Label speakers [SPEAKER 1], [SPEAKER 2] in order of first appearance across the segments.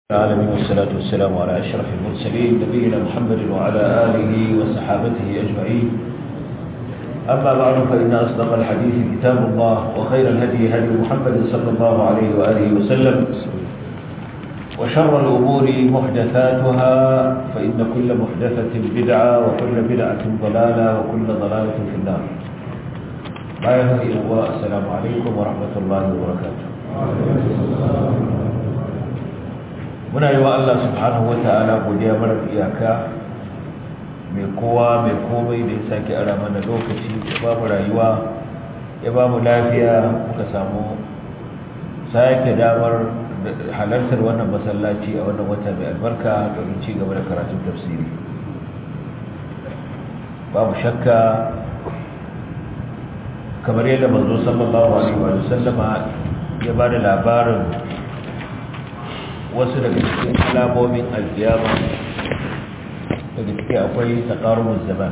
[SPEAKER 1] العالمين والصلاة والسلام على أشرف المرسلين نبينا محمد وعلى آله وصحابته أجمعين أما بعد فإن أصدق الحديث كتاب الله وخير الهدي هدي محمد صلى الله عليه وآله وسلم وشر الأمور محدثاتها فإن كل محدثة بدعة وكل بدعة ضلالة وكل ضلالة في النار لا يهدي الله السلام عليكم ورحمة الله وبركاته muna yi wa Allah subhanahu wa ta'ala godiya mara iyaka mai kowa mai komai da ya sake ara mana lokaci ya ba mu rayuwa ya ba mu lafiya muka samu sake damar halartar wannan masallaci a wannan wata mai albarka domin ci gaba da karatun tafsiri babu shakka kamar yadda manzo sallallahu alaihi wa sallama ya ba da labarin wasu daga cikin alamomin alkiyama daga ciki akwai taƙarumin zaman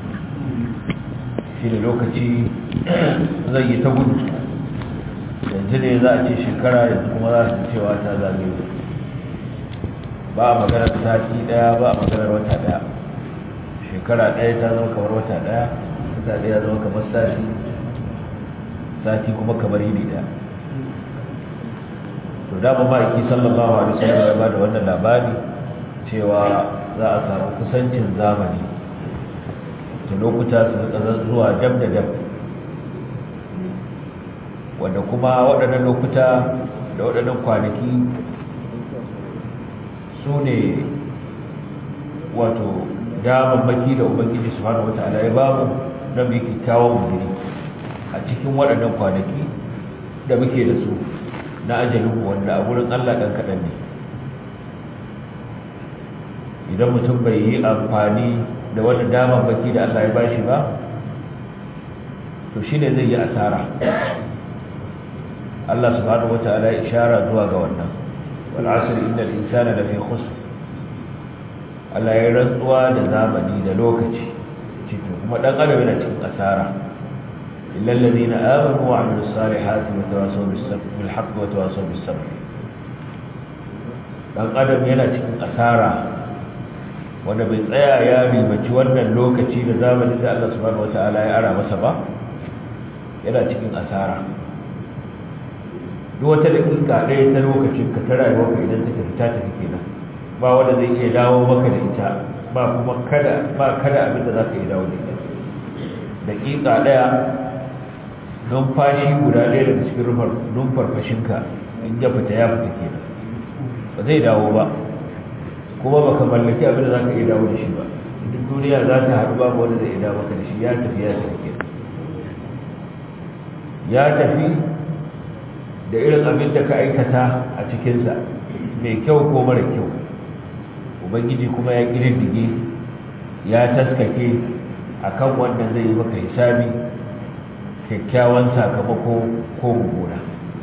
[SPEAKER 1] shi da lokaci zai yi ta gudu yanzu ne za a ce shekara yanzu kuma za su cewa ta zagaye ba a maganar sati daya ba a maganar wata daya shekara daya ta zama kamar wata daya wata daya zama kamar sati sati kuma kamar yini daya to dama ma'aiki sallallahu alaihi wasallam ya bada wannan labari cewa za a samu kusancin zamani da lokuta su rika zuwa dab da dab wanda kuma waɗannan lokuta da waɗannan kwanaki su ne wato damammaki da ubangiji subhanahu wata'ala ya bamu na mai kyakkyawan mugiri a cikin waɗannan kwanaki da muke da su na ajalin wanda a wurin Allah ɗan kaɗan ne idan mutum bai yi amfani da wani damar baki da Allah ya bashi ba to shi ne zai yi asara Allah subhanahu wa ta'ala ishara zuwa ga wannan wal asr innal insana lafi khusr Allah ya rantsuwa da zamani da lokaci cikin kuma dan adam yana cikin asara إلا الذين آمنوا وعملوا الصالحات وتواصوا بالحق وتواصوا بالصبر dan adam yana cikin asara wanda bai tsaya ya ribaci wannan lokaci da zamanin da Allah subhanahu wataala ya ara masa ba yana cikin asara duk wata dakika ɗaya ta lokacin ka ta rayuwa ka idan ta tafi ta tafi kenan ba wanda zai iya dawo maka da ita ba kuma kada ba kada abin da za ka iya dawo da ita dakika ɗaya numfashi guda ɗaya daga cikin rufar numfarfashinka in ya fita ya fita kenan ba zai dawo ba kuma baka mallaki abin da za ka iya dawo da shi ba duk duniya za ta haɗu babu wanda zai iya dawo maka da shi ya tafi ya tafi kenan ya tafi da irin abin da ka aikata a cikinsa mai kyau ko mara kyau ubangiji kuma ya ƙididdige ya taskake akan wanda zai yi maka hisabi kyakkyawan sakamako ko mummuna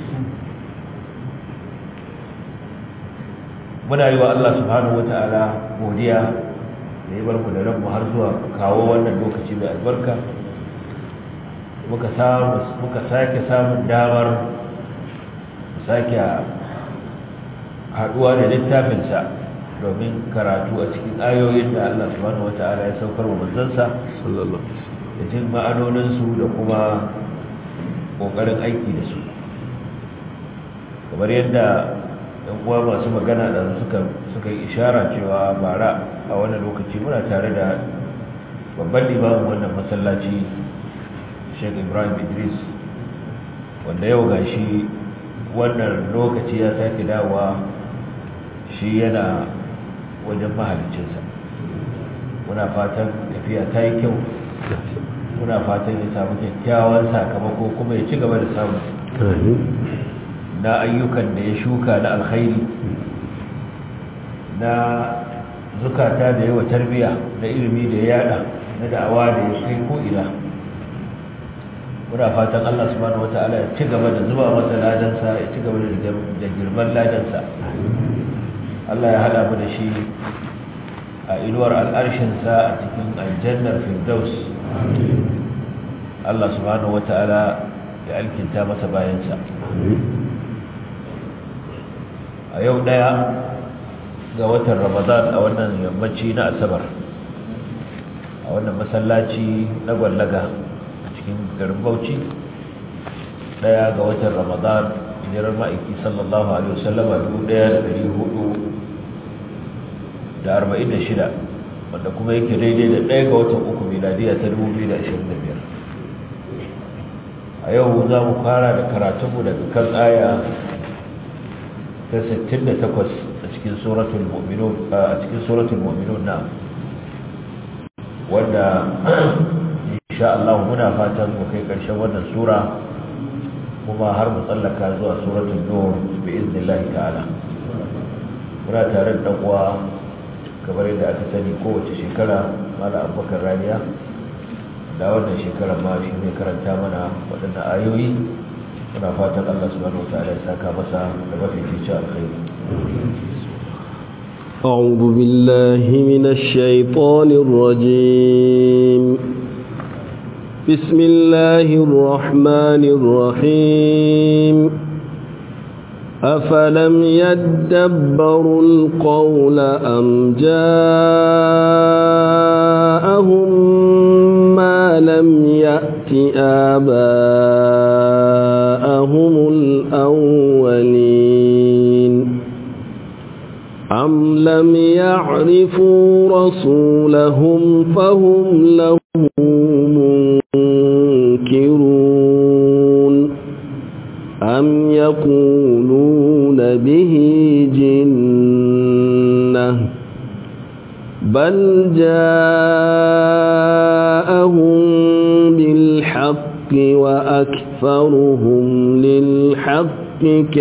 [SPEAKER 1] muna yi wa Allah subhanahu wata'ala godiya da ya bar mu da ranmu har zuwa kawo wannan lokaci mai albarka muka samu muka sake samun damar sake haduwa da littafinsa domin karatu a cikin ayoyin da Allah subhanahu wata'ala ya saukar wa manzansa sallallahu alaihi da jin ma'anoninsu da kuma ƙoƙarin aiki da su kamar yadda ɗan uwa masu magana da suka yi ishara cewa bara a wani lokaci muna tare da babban limamin wannan masallaci sheikh ibrahim idris wanda yau ga shi wannan lokaci ya sake dawa shi yana wajen mahalicinsa muna fatan tafiya ta yi kyau muna fatan ya samu kyakkyawan sakamako kuma ya ci gaba da samu na ayyukan da ya shuka na alkhairi na zukata da yawa tarbiya na ilimi da ya yada na da'awa da ya kai ko'ina muna fatan Allah subhanahu wata'ala ya ci gaba da zuba masa ladansa ya ci gaba da girman ladansa Allah ya hada mu da shi a inuwar al'arshinsa a cikin aljannar firdaus Allah subhanahu wata'ala ya alkinta masa bayansa a yau daya ga watan ramadan a wannan yammaci na asabar a wannan masallaci na gwallaga a cikin garin bauchi daya ga watan ramadan hijirar ma'aiki sallallahu alaihi wasallama 1446 wanda kuma yake daidai da daya ga watan uku miladiya ta 2025 a yau za mu fara da karatunmu daga kan aya ta 68 a cikin suratul mu'minun a cikin suratul mu'minun na wanda insha Allah muna fatan mu kai karshen wannan sura kuma har mu tsallaka zuwa suratul nur bi iznillahi ta'ala muna tare da uwa kamar yadda aka sani kowace shekara mala abubakar raniya da wannan shekarar ma shi ne karanta mana waɗannan ayoyi muna fatan Allah subhanahu wa ta'ala ya saka masa da mafi cikin alkhairi
[SPEAKER 2] أعوذ بالله من الشيطان الرجيم بسم الله الرحمن الرحيم أفلم يدبروا القول أم جاءهم ما لم يأت آباءهم الأولين أم لم يعرفوا رسولهم فهم له منكرون أم يقولون به جنة بل جاءهم بالحق وأكثرهم للحق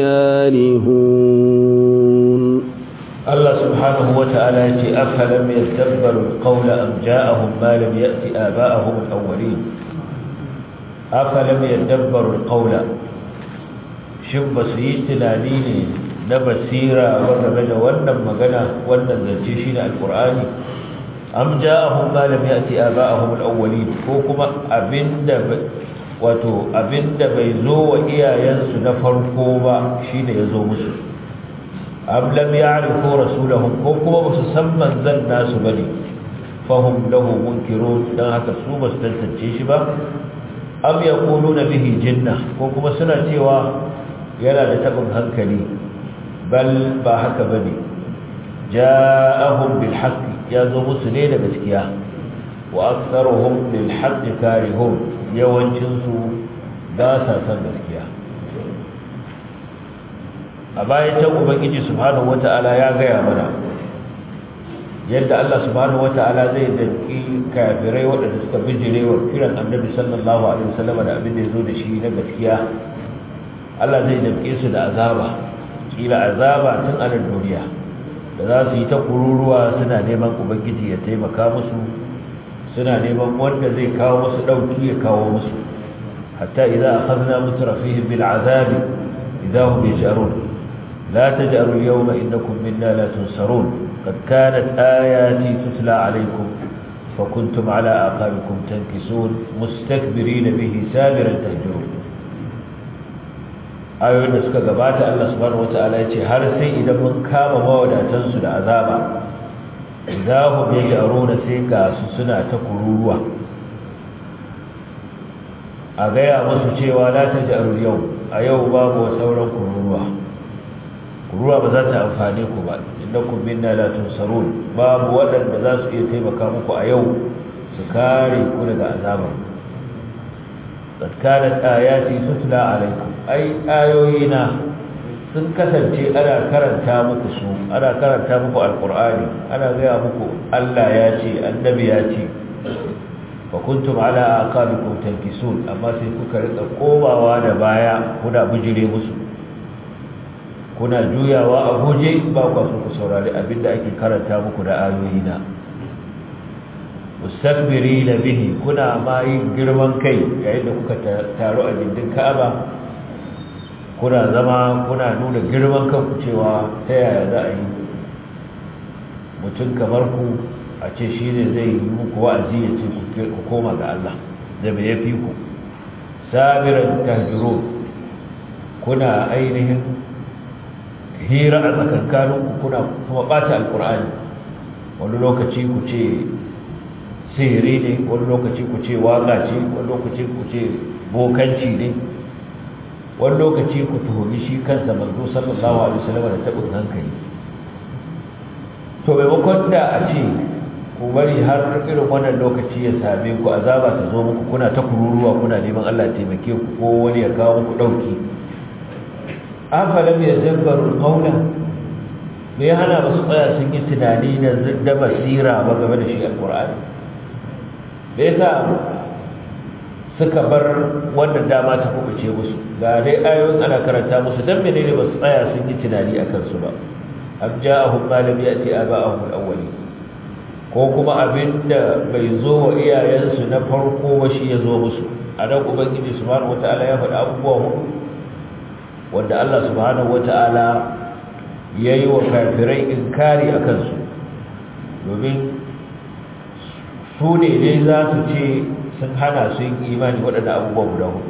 [SPEAKER 2] كارهون
[SPEAKER 1] الله سبحانه وتعالى أفلم يتبروا القول أم جاءهم ما لم يأت آباءهم الأولين أفلم يتبروا القول shin ba su yi tunani ne na basira game da wannan magana wannan zance shi ne alkur'ani am ja'ahum ma lam ya'ti aba'ahum al-awwalin ko kuma abinda wato abinda bai zo wa iyayensu na farko ba shine yazo musu am lam ya'rifu rasulahum ko kuma ba su san manzon nasu bane fahum lahu munkirun dan haka su ba su tantance shi ba am yaquluna bihi jinna ko kuma suna cewa yana da tabin hankali bal ba haka bane ja'ahum bil haqq ya zo musu ne da gaskiya wa aktharuhum lil haqq karihun yawancin su ba sa san gaskiya a bayan ta ubangiji subhanahu wata'ala ya gaya mana yadda Allah subhanahu wata'ala zai danki kafirai waɗanda suka bijire wa kiran annabi sallallahu alaihi wasallam da abin da ya zo da shi na gaskiya Allah zai damke su da azaba kila azaba tun a nan duniya da za su yi ta kururuwa suna neman ubangiji ya taimaka musu suna neman wanda zai kawo musu dauki ya kawo musu hatta idza akhadna mutrafihim bil azab idza hum yaj'arun la taj'aru al yawma innakum minna la tunsarun qad kanat ayati tutla alaykum فكنتم على أعقابكم تنكسون مستكبرين به سامرا تهجرون ayoyin da suka gabata Allah subhanahu wataala ya ce har sai idan mun kama mawadatansu da azaba idahum yaj'aruna sai ga su suna ta kururuwa a gaya musu cewa la taj'aru yau a yau babu sauran kururuwa kururuwa ba za ta amfane ku ba innakum minna la tunsarun babu waɗanda za su iya taimaka muku a yau su kare ku daga azabar قد كانت آياتي تتلى عليكم أي آيوينا sun kasance ana karanta muku su ana karanta muku alqur'ani ana gaya muku Allah ya ce annabi ya ce fa kuntum ala aqabikum tankisun amma sai kuka rika komawa da baya kuna bijire musu kuna juyawa a guje ba ku so ku saurari abinda ake karanta muku da ayoyina mustakbirina bihi kuna ma yin girman kai yayin da kuka taru a gindin Ka'aba kuna zama kuna nuna girman kanku cewa ta yaya za a yi mutum kamar ku a ce shi ne zai yi muku wa'azi ya ce ku koma ga Allah da bai ya fi ku sabiran tahjiro kuna ainihin hira a tsakankaninku kuna kuma ɓata alƙur'ani wani lokaci ku ce sihiri ne wani lokaci ku ce waƙa ce wani lokaci ku ce bokanci ne wani lokaci ku tuhumi shi kansa manzo sallallahu alaihi wasallam da tabin hankali to maimakon da a ce ku bari har irin wannan lokaci ya same ku azaba ta zo muku kuna ta kururuwa kuna neman Allah ya taimake ku ko wani ya kawo muku dauki afalam yazabbaru qawla me ya hana basu tsaya sun yi tunani da da basira ba game da shi alqur'ani me yasa suka bar wannan dama ta kubuce musu ga dai ayoyin ana karanta musu dan menene ba su tsaya sun yi tunani akan su ba am ja'ahum ma lam ya'ti aba'ahum al-awwalin ko kuma abinda bai zo wa iyayensu na farko ba shi ya zo musu a nan ubangiji subhanahu wata'ala ya faɗi abubuwa hudu wanda Allah subhanahu wata'ala ya yi wa kafirai inkari a kansu domin su ne dai za su ce sun hana su yin imani waɗanda abubuwa guda hudu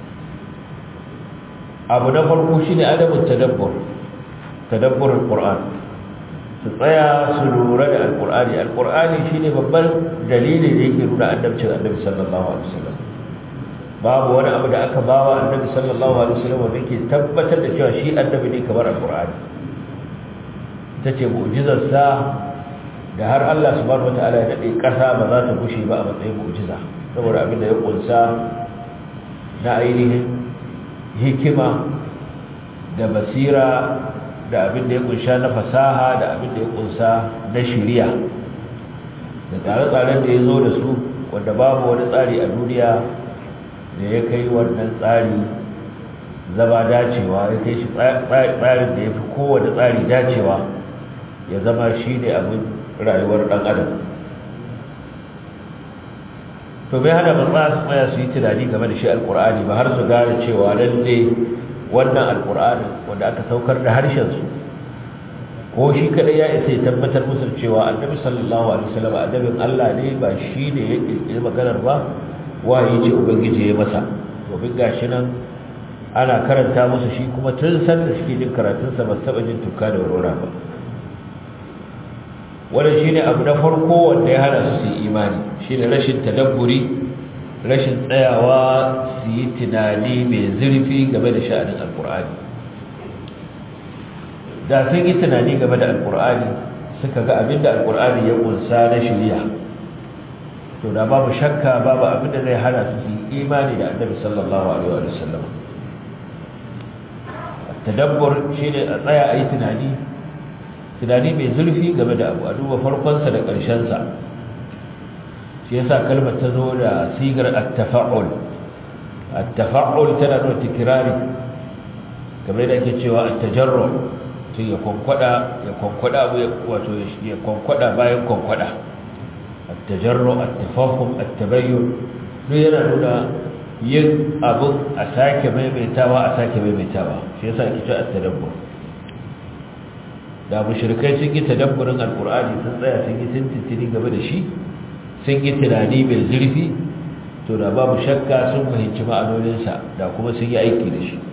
[SPEAKER 1] abu na farko shi ne adamun tadabbur tadabbur al-qur'an su tsaya su lura da al-qur'ani al-qur'ani shine babban dalili da yake nuna annabcin annabi sallallahu alaihi wasallam babu wani abu da aka bawa annabi sallallahu alaihi wasallam wanda yake tabbatar da cewa shi annabi ne kamar al-qur'ani tace mu'jizar sa da har Allah subhanahu wataala ya dade kasa ba za ta gushe ba a matsayin mu'jiza saboda abin da ya kunsa na ainihin hikima da basira da abin da ya kunsha na fasaha da abin da ya kunsa na shiriya da tsare-tsaren da ya zo da su wanda babu wani tsari a duniya da ya kai wannan tsari zama dacewa ya kai shi tsarin da ya fi kowane tsari dacewa ya zama shi ne abin rayuwar ɗan adam to bai hana ba za su tsaya su yi tunani game da shi alkur'ani ba har su gane cewa lalle wannan alkur'ani wanda aka saukar da harshensu ko shi kadai ya isa ya tabbatar musu cewa annabi sallallahu alaihi wasallam annabin Allah ne ba shi ne ya kirkiri maganar ba wahayi ce ubangiji ya masa domin gashi nan ana karanta musu shi kuma tun san da suke jin karatunsa ba su taɓa jin tuka da warwara ba wannan shine abu na farko wanda ya hana su su yi imani shine rashin tadabburi rashin tsayawa su yi tunani mai zurfi game da sha'anin alkur'ani da sun yi tunani game da alkur'ani suka ga abinda alkur'ani ya kunsa na shirya to da babu shakka babu abinda zai hana su yi imani da annabi sallallahu alaihi wa sallam tadabbur shine a tsaya a yi tunani tunani mai zurfi game da abu a duba farkonsa da ƙarshensa shi yasa kalmar ta zo da sigar at-tafa'ul at-tafa'ul tana nuna tikrari kamar da ake cewa at-tajarru tun ya kwankwada ya kwankwada abu wato ya kwankwada bayan kwankwada at-tajarru at-tafahum at-tabayyun duk yana nuna yin abu a sake maimaitawa a sake maimaitawa shi yasa ake cewa at-tadabbur da mushrikai sun yi tadabburin alkur'ani sun tsaya sun yi tintintini game da shi sun yi tunani mai zurfi to da babu shakka sun fahimci ma'anoninsa da kuma sun yi aiki da shi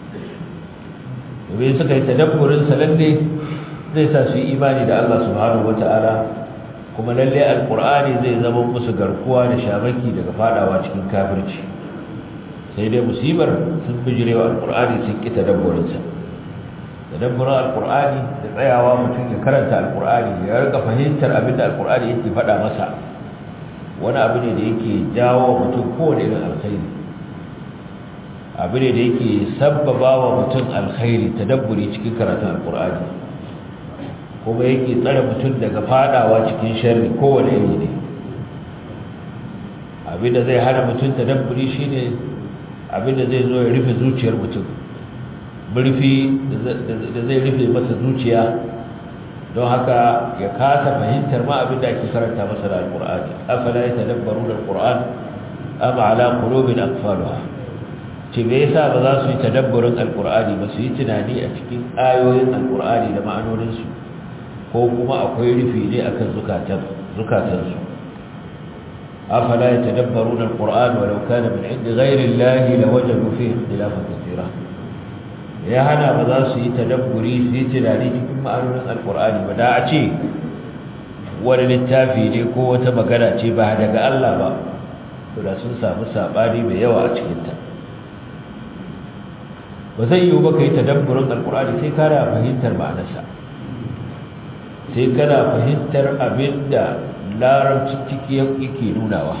[SPEAKER 1] domin suka yi tadabburin sa lalle zai sa su yi imani da Allah subhanahu wata'ala kuma lalle alkur'ani zai zama musu garkuwa da shamaki daga fadawa cikin kafirci sai dai musibar sun bijirewa alkur'ani sun ki tadabburinsa tadabburin alkur'ani da tsayawa mutum ya karanta alkur'ani ya rika fahimtar abin da alkur'ani yake faɗa masa wani abu ne da yake jawo mutum kowane irin alkhairi abu ne da yake sabbaba wa mutum alkhairi tadabburi cikin karatun alkur'ani kuma yake tsare mutum daga fadawa cikin sharri kowane iri ne abin da zai hana mutum tadabburi shine abin da zai zo ya rufe zuciyar mutum murfi da zai rufe masa zuciya don haka ya kasa fahimtar ma abin da ake karanta masa da alkur'ani afala ya tadabbaru da alkur'an am ala qulubin aqfaluha ce me yasa ba za su yi tadabburin alkur'ani ba su yi tunani a cikin ayoyin alkur'ani da ma'anonin su ko kuma akwai rufi ne akan zukatan zukatan su afala ya tadabbaru da alkur'an walau kana min indi ghairi allahi lawajadu fihi ikhtilafan kathira ya hana ba za su yi tadabburi su yi tunani cikin ma'anonin alkur'ani ba da a ce wani littafi ne ko wata magana ce ba daga Allah ba to da sun samu sabani mai yawa a cikinta ba zai yiwu ba ka yi tadabburin alkur'ani sai kana fahimtar ma'anarsa sai kana fahimtar abin da larabci ciki yake nunawa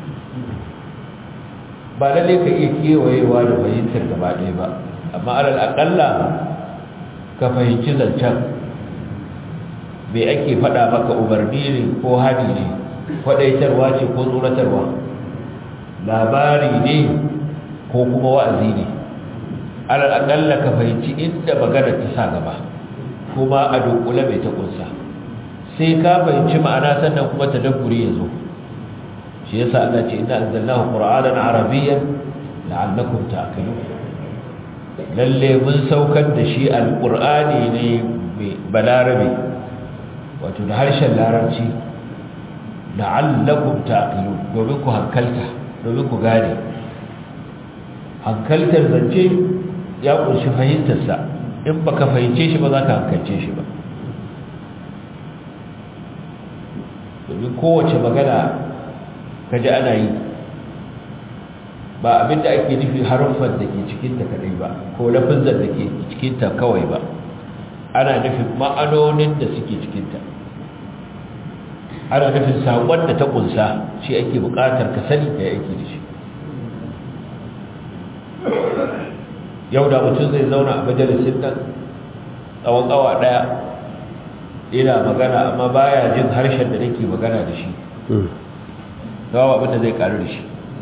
[SPEAKER 1] ba lalle ka iya kewayewa da fahimtar gaba ɗaya ba amma alal aƙalla ka fahimci zancen me ake faɗa maka umarni ne ko hadi ne faɗaitarwa ce ko tsoratarwa labari ne ko kuma wa'azi ne alal aƙalla ka fahimci inda magana ta sa gaba kuma a dunkule mai ta ƙunsa sai ka fahimci ma'ana sannan kuma ta dabburi ya zo shi yasa Allah ce inna anzalnahu qur'anan arabiyyan la'allakum ta'qilun lalle mun saukar da shi alqur'ani ne mai balarabe wato da harshen larabci la'allakum ta'qilun domin ku hankalta domin ku gane hankaltar zance ya kunshi fahimtar sa in baka fahimce shi ba za ka hankalce shi ba domin kowace magana kaji ana yi ba abinda ake nufi haruffan da ke cikinta kadai ba ko lafizan da ke cikinta kawai ba ana nufin ma'anonin da suke cikinta ana nufin saƙon da ta ƙunsa shi ake buƙatar ka sani da yake da shi yau da mutum zai zauna a majalisin nan tsawon awa ɗaya ina magana amma baya jin harshen da nake magana da shi gawa abinda zai karu da shi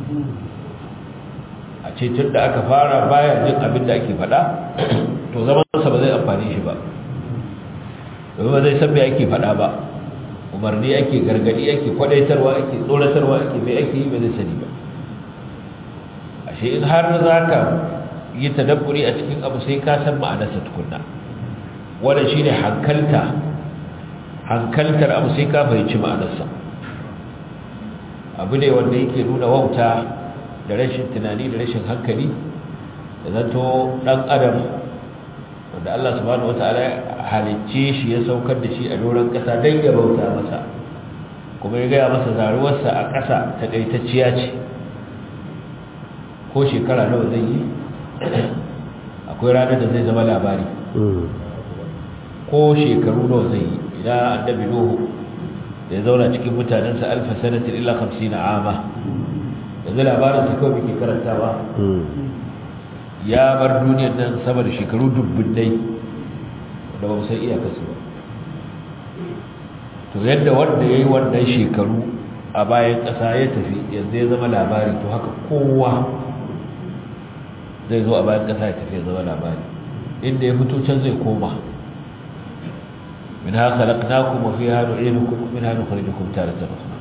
[SPEAKER 1] a ce tun da aka fara baya jin abinda ake faɗa to zamansa ba zai amfani shi ba domin ba zai san me ake faɗa ba umarni ake gargadi ake kwadaitarwa ake tsoratarwa ake mai ake yi ba zai sani ba ashe in har za ka yi tadabburi a cikin abu sai ka san ma'anarsa tukunna wannan shine hankalta hankaltar abu sai ka fahimci ma'anarsa abu ne wanda yake nuna wauta da rashin tunani da rashin hankali da zato dan adam wanda Allah subhanahu wataala halicce shi ya saukar da shi a doron kasa dan ya bauta masa kuma ya gaya masa zaruwarsa a ƙasa ta kaitacciya ce ko shekara nawa zai yi akwai ranar da zai zama labari ko shekaru nawa zai yi idan annabi nuhu da ya zauna cikin mutanensa alfa sanatin illa 50 ama yanzu labarin ta kawai muke karantawa ya bar duniyar nan sama da shekaru dubbinai da ba san iyakarsu ba to yadda wanda ya yi wannan shekaru a bayan ƙasa ya tafi yanzu ya zama labari to haka kowa zai zo a bayan ƙasa ya tafi ya zama labari inda ya fito can zai koma منها خلقناكم وفيها نعيدكم ومنها نخرجكم تارة أخرى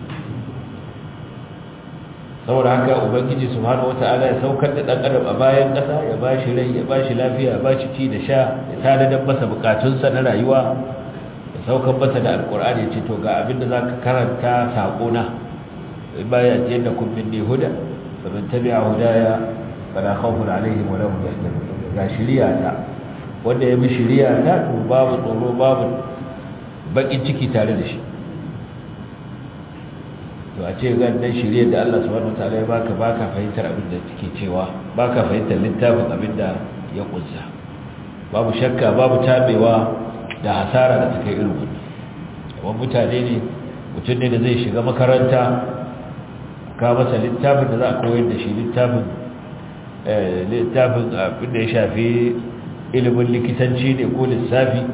[SPEAKER 1] saboda haka ubangiji subhanahu wata'ala ya saukar da dan adam a bayan kasa ya bashi rai ya bashi lafiya ya bashi ci da sha ya tanadar masa bukatunsa na rayuwa ya saukar masa da alkur'ani ya ce to ga abin da zaka karanta sako na baya ce da kun minni huda fa man tabi'a hudaya fala khawfun alaihim wa lahum yahzanun ga shiriya ta wanda ya bi shiriya ta to babu tsoro babu bakin ciki tare da shi to a ce gandan shirye da Allah subhanahu wataala ya baka baka fahimtar abin da take cewa baka fahimtar littafin abin da ya kunsa babu shakka babu tabewa da hasara da take irin wannan wannan mutane ne mutum ne da zai shiga makaranta ka masa littafin da za a koyar da shi littafin littafin abin da ya shafi ilimin likitanci ne ko lissafi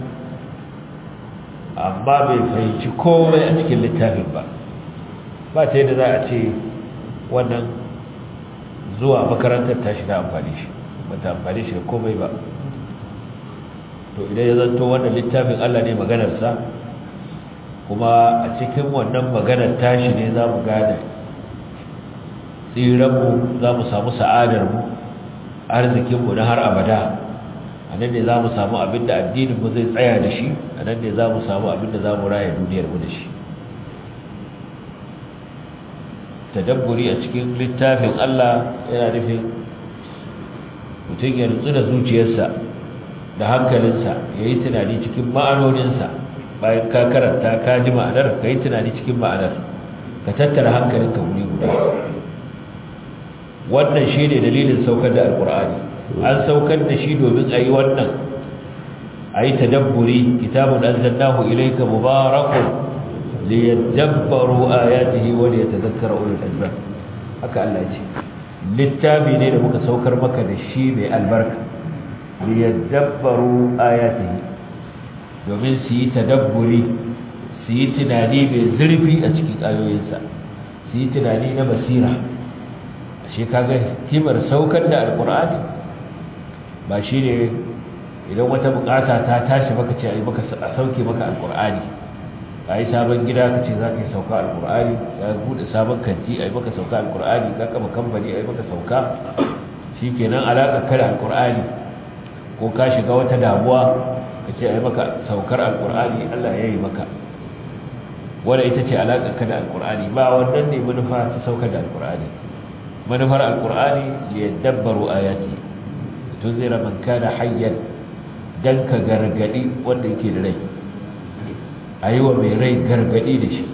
[SPEAKER 1] amma bai fahimci komai a cikin littafin ba ba ta yadda za a ce wannan zuwa makarantar tashi ta amfani shi ba ta amfani shi da komai ba to idan ya zanto wannan littafin Allah ne maganarsa kuma a cikin wannan maganar tashi ne za mu gane tsiranmu za mu samu sa'adarmu arzikinmu na har abada a nan ne za mu samu abin da addininmu zai tsaya da shi a nan ne za mu samu abin da za mu raya duniyarmu da shi tadabburi a cikin littafin Allah yana nufin mutum ya nutsu da zuciyarsa da hankalinsa ya yi tunani cikin ma'anoninsa bayan ka karanta ka ji ma'anar ka yi tunani cikin ma'anar ka tattara hankalinka wuri guda wannan shi ne dalilin saukar da alkur'ani an saukar da shi domin a yi wannan a yi tadabburi kitabun an zannahu ilaika mubarakun liyadabbaru ayatihi wa liyatadhakkara ulul albab haka Allah ce littafi ne da muka saukar maka da shi mai albarka liyadabbaru ayatihi domin su yi tadabburi su yi tunani mai zurfi a cikin ayoyinsa su yi tunani na basira shi kaga himar saukar da alkur'ani ba shi ne idan wata bukata ta tashi maka ce a sauke maka alkur'ani ka yi sabon gida ka ce za ka yi sauka alkur'ani ya bude sabon kanti a yi maka sauka alkur'ani ka kama kamfani a yi maka sauka shi kenan alaƙa kada alkur'ani ko ka shiga wata damuwa ka ce a yi maka saukar alkur'ani allah ya yi maka wadda ita ce alaƙa kada alkur'ani ba wannan ne manufa ta saukar da alkur'ani manufar alkur'ani ya dabbaru ayati tun zira man kana hayyan dan ka gargadi wanda yake da rai a yi wa mai rai gargadi da shi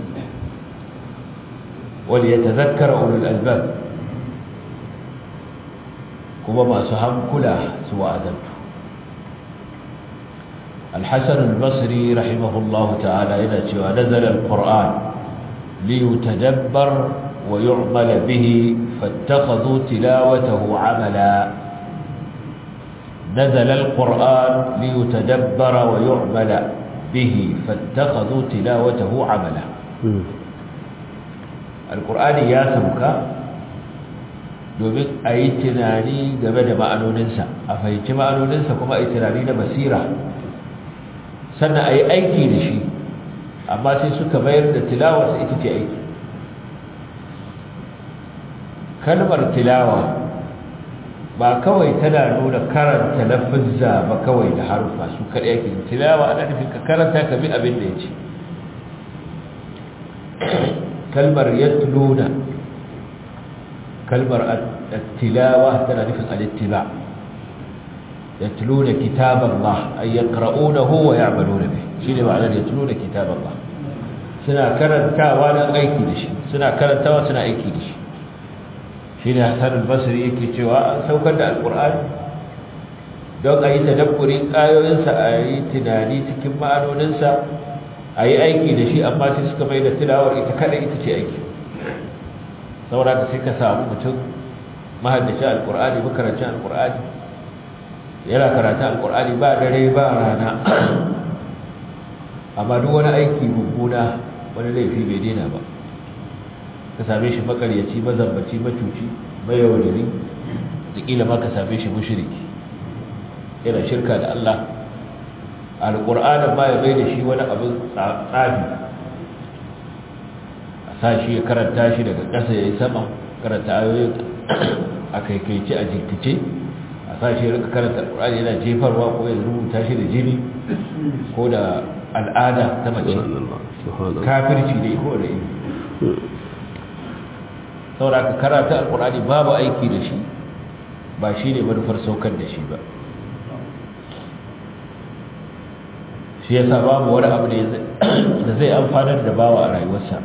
[SPEAKER 1] wani ya tazakkara ulul albab kuma masu hankula su wa'azantu الحسن البصري رحمه الله تعالى إذا شوى نزل القرآن ليتدبر ويعمل به فاتخذوا تلاوته عملا نزل القرآن ليتدبر ويعمل به فاتخذوا تلاوته عملا القرآن يا سمكا domin a yi tunani game da ma'anoninsa a fahimci ma'anoninsa kuma a yi tunani na basira sannan a yi aiki da shi amma sai suka bayar da tilawarsa ita ce aiki kalmar tilawa ba kawai tana nuna karanta lafizza ba kawai da harufa su kaɗai yake tilawa ana nufin ka karanta ka bi abin da ya ce kalmar yatluna kalmar tilawa tana nufin alittiba yatluna kitaballah ay yaqra'unahu wa ya'maluna bih shine ma'anar yatluna kitaballah suna karantawa dan aiki da shi suna karantawa suna aiki da shi shine Hassan al-Basri yake cewa an saukar da alqur'ani don a yi tadabburin ayoyinsa a yi tunani cikin ma'anoninsa a yi aiki da shi amma sai suka mai da tilawar ita kada ita ce aiki saboda ka sai ka samu mutum mahaddacin alqur'ani makarancin alqur'ani yana karatun alqur'ani ba dare ba rana amma duk wani aiki mummuna wani laifi bai daina ba ka same shi makaryaci mazambaci macuci mayaudari da kila ma ka same shi mushriki yana shirka da Allah alƙur'anin ma ya bai da shi wani abin tsafi a sa shi ya karanta shi daga ƙasa ya yi sama karanta ayoyin a kaikaice a jirkice a sa shi ya rika karanta alƙur'ani yana jefarwa ko ya rubuta shi da jini ko da al'ada ta mace kafirci ne ko da ilimi saboda ka karata alkurani babu aiki da shi ba shi ne manufar saukar da shi ba shi ya sa babu wani abu da zai amfanar da bawa a rayuwarsa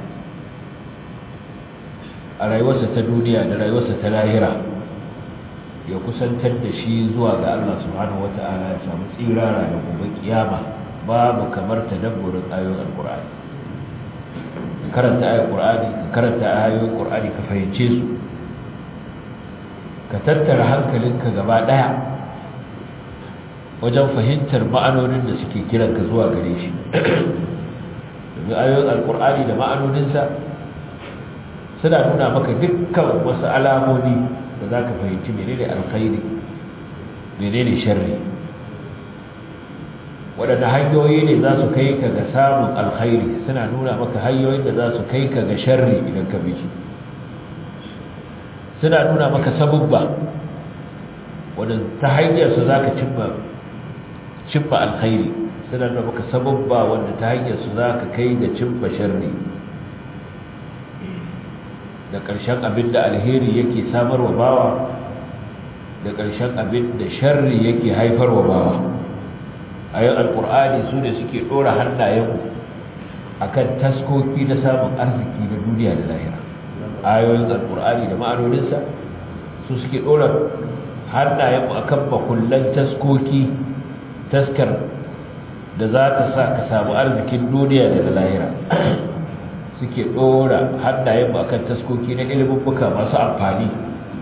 [SPEAKER 1] a rayuwarsa ta duniya da rayuwarsa ta lahira ya kusantar da shi zuwa ga Allah subhanahu wata'ala ya samu tsirara da gobe kiyama babu kamar tadabburin ayoyin alkurani karanta ayar ƙur'ani ka karanta ayoyin ƙur'ani ka fahimce su ka tattara hankalinka gaba ɗaya wajen fahimtar ma'anonin da suke kiranka zuwa gare shi domin ayoyin alƙur'ani da ma'anoninsa suna nuna maka dukkan wasu alamomi da za ka fahimci menene alkhairi menene sharri waɗanda hanyoyi ne za su kai ka ga samun alkhairi suna nuna maka hanyoyin da za su kai ka ga sharri idan ka bi suna nuna maka sabubba wadda ta hanyarsu za ka cimma alkhairi suna nuna maka sabubba wadda ta hanyarsu za ka kai ga cimma sharri da ƙarshen abin da alheri yake samarwa bawa da ƙarshen abin da sharri yake haifarwa bawa ayoyin alkur'ani su ne suke dora hannayenmu akan taskoki na samun arziki na duniya da lahira ayoyin alkur'ani da ma'anoninsa su suke dora hannayenmu akan bakullan taskoki taskar da za ta sa ka samu arzikin duniya da na lahira suke dora hannayenmu akan taskoki na ilimin buka masu amfani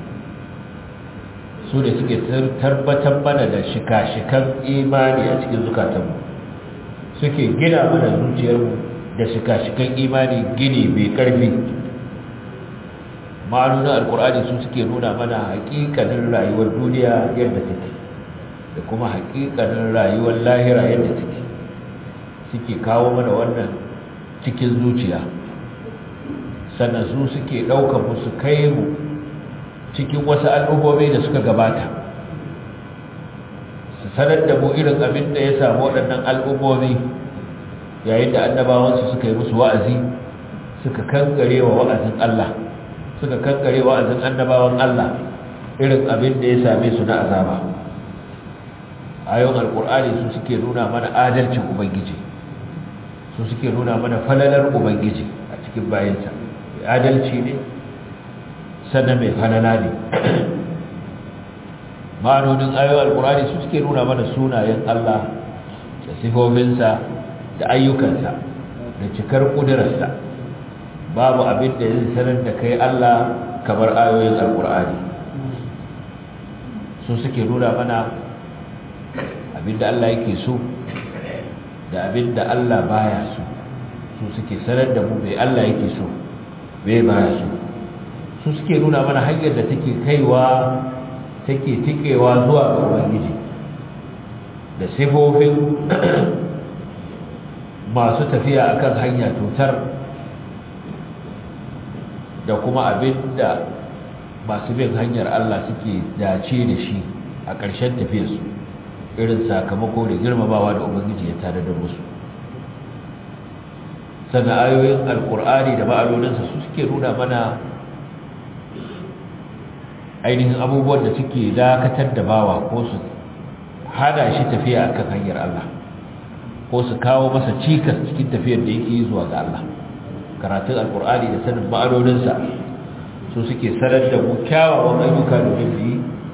[SPEAKER 1] su ne suke tabbatar mana da shika-shikan imani a cikin zukatanmu suke gina mana zuciyarmu da shika-shikan imani gini mai ƙarfi ma'anunan alkur'ani su suke nuna mana haƙiƙanin rayuwar duniya yadda take da kuma haƙiƙanin rayuwar lahira yadda take suke kawo mana wannan cikin zuciya sannan su suke ɗaukar musu kai mu cikin wasu al'ummomi da suka gabata su sanar da mu irin abin da ya samu waɗannan al'ummomi yayin da annabawansu suka yi musu wa'azi suka kankare wa wa'azin Allah suka kankare wa'azin annabawan Allah irin abin da ya same su na azaba ayon alkur'ani su suke nuna mana adalcin ubangiji su suke nuna mana falalar ubangiji a cikin bayansa adalci ne sannan mai falala ne ma'anonin ayoyin alkurani su suke nuna mana sunayen Allah da sifofinsa da ayyukansa da cikar ƙudurarsa babu abin da zai sanar da kai Allah kamar ayoyin alkurani su suke nuna mana abin da Allah yake so da abin da Allah baya so su suke sanar da mu bai Allah yake so bai baya so su suke nuna mana hanyar da take kaiwa take tikewa zuwa ga ubangiji da sifofin masu tafiya akan hanya tutar da kuma abinda masu bin hanyar Allah suke dace da shi a ƙarshen tafiyarsu irin sakamako da girmamawa da ubangiji ya tare da musu sannan ayoyin alkur'ani da ma'alolinsa su suke nuna mana ainihin abubuwan da suke dakatar da bawa ko su hada shi tafiya akan hanyar Allah ko su kawo masa cikas cikin tafiyar da yake zuwa ga Allah karatun alkur'ani da sanin ma'anoninsa su suke sanar da mu kyawawan ayyuka domin mu yi